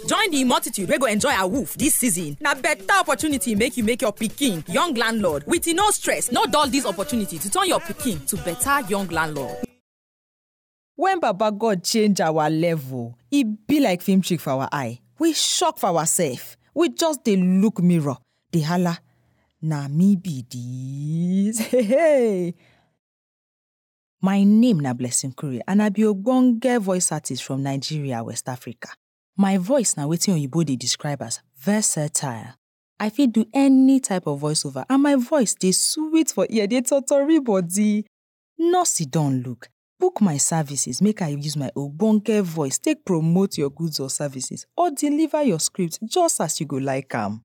Join the multitude wey go enjoy awoof this season. Na better opportunity make you make your pikin young landlord with no stress. No dull this opportunity to turn your pikin to better young landlord. When Baba God change our level, e be like film trick for our eye. We shock for ourselves. We just dey look mirror, dey hala, na me be dis. Hey, hey. My name na Blessing Kure and I be ogbonge voice artist from Nigeria, West Africa. My voice na wetin oyibo dey describe as versatile. I fit do any type of voiceover and my voice dey sweet for ear, dey totori body. No sit down look. Book my services make I use my ogbonge voice take promote your goods or services or deliver your script just as you go like am.